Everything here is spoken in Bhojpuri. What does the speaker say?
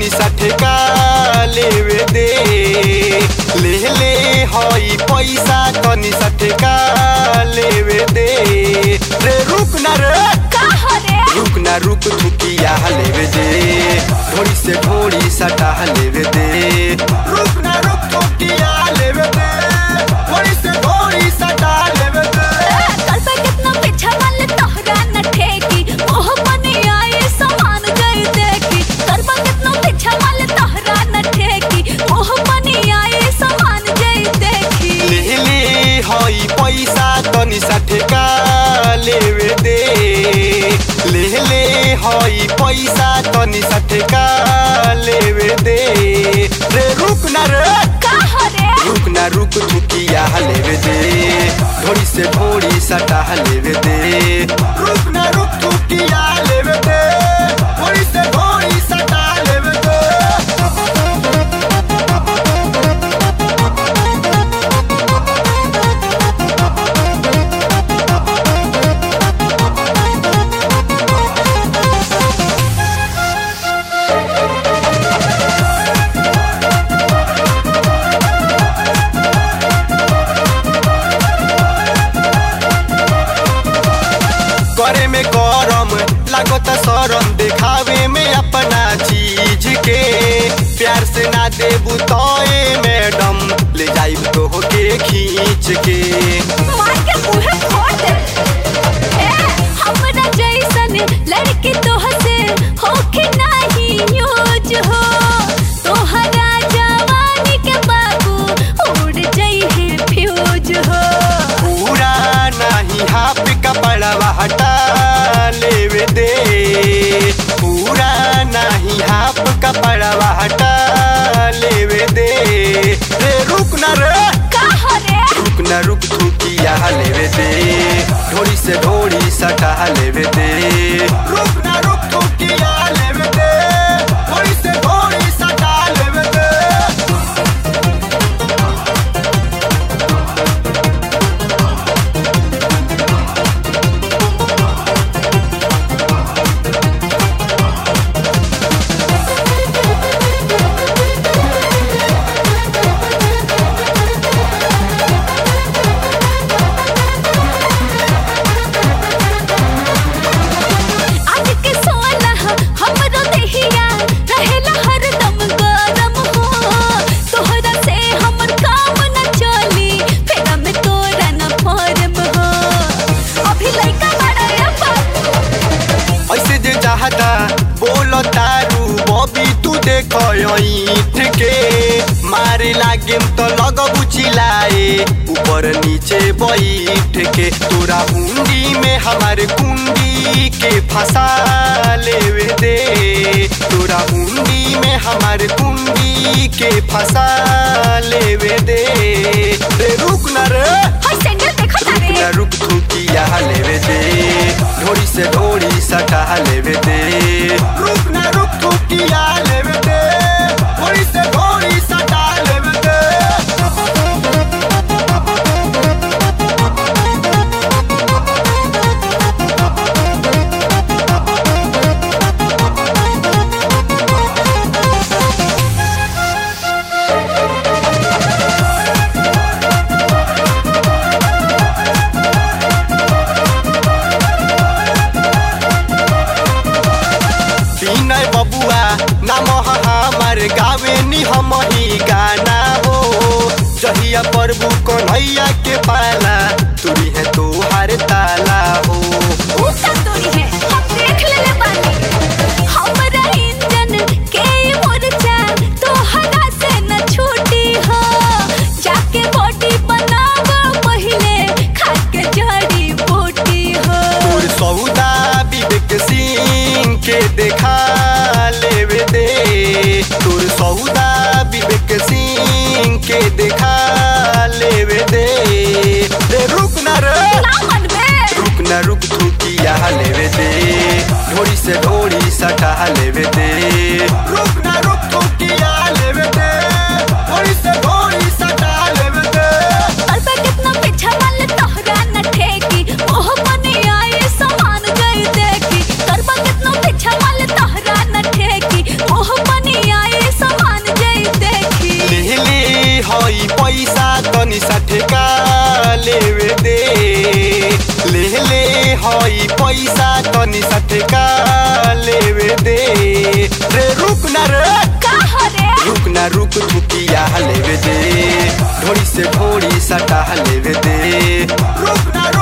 तनी सा ठेका लेवे दे ले ले हई पैसा तनी सा ठेका लेवे दे रे रुक ना रे कहा रे रुक ना रुक थुकिया लेवे दे ढोड़ी से ढोड़ी सटा लेवे दे रुक ना रुक थुकिया लेवे दे ढोड़ी से ढोड़ी सटा लेवे दे कल पे कितना पीछा वाले तोहरा न ठेकी ओह बनी आए समान गई देखी कल पे कितना पीछा वाले तोहरा न ठेकी ओह बनी आए समान गई देखी ले ले हई पैसा तनी सा ठेका लेवे दे ले ले हई पैसा तनी सा ठेका लेवे दे रे रुक ना रे कहा रे रुक ना रुक थुकिया लेवे दे ढोड़ी से ढोड़ी सटा लेवे दे रुक ना रुक थुकिया लेवे दे ढोड़ी से ढोड़ी सटा लेवे दे करे में गरम लागत शरम देखावे में अपना चीज के प्यार से ना देबू तो ए मैडम ले जाइब तो के खींच के मार के मुंह फोड़ दे ए हमरा जैसन लड़की तोह से होके नहीं यूज हो तोहरा जवानी के बाबू उड़ जाई है फ्यूज हो पूरा नहीं हाफ कपड़वा हटा लेवे दे पूरा नहीं हाफ कपड़वा हटा लेवे दे रे रुक ना रे कहा रे रुक ना रुक थुकिया लेवे दे ढोड़ी से ढोड़ी सटा लेवे दे रुक ना रुक थुकिया लेवे दे ढोड़ी से ढोड़ी सटा लेवे दे आज के सोलह हमरो देहिया रहेला हरदम गरम हो तोहरा से हमर काम न चली फेरा में तोरा न फॉर्म हो अभी लइका बड़ा रे बाबू ऐसे जे चाहता बोलो तारू बबी तू देखो ईट के मारे लागे तो लगबू चिल्लाए ऊपर नीचे बैठ के तोरा हुंडी में हमारे कुंडी के फंसा लेवे दे तोरा हुंडी में हमारे कुंडी के फंसा लेवे दे रे रुक ना रे हाय सैंडल देखो रुक तारे ना रुक थुकिया लेवे दे ढोड़ी से ढोड़ी सटा लेवे दे रुक ना रुक थुकिया लेवे दे ढोड़ी से ढोड़ी सटा लेवे दे विनय बबुआ नाम हमार गावे नी हम ही गाना हो जहिया प्रभु कन्हैया के पाला तुरी है तो हर ताला हो ऊंचा तोरी है हम देख लेले बानी हमरा इंजन के मोर्चा तोहरा से न छूटी हो जाके बॉडी बनावा पहिले खा के जड़ी बूटी हो तोर सौदा विवेक सिंह के देखा लेवे दे तोर सौदा विवेक सिंह के देखा लेवे दे रे रुक ना रे ना मन में पैसा तनी सा ठेका लेवे दे ले ले हई पैसा तनी सा ठेका लेवे दे रे रुक ना रे का हरे रुक ना रुक रुकिया लेवे दे ढोड़ी से ढोड़ी सटा लेवे दे रुक ना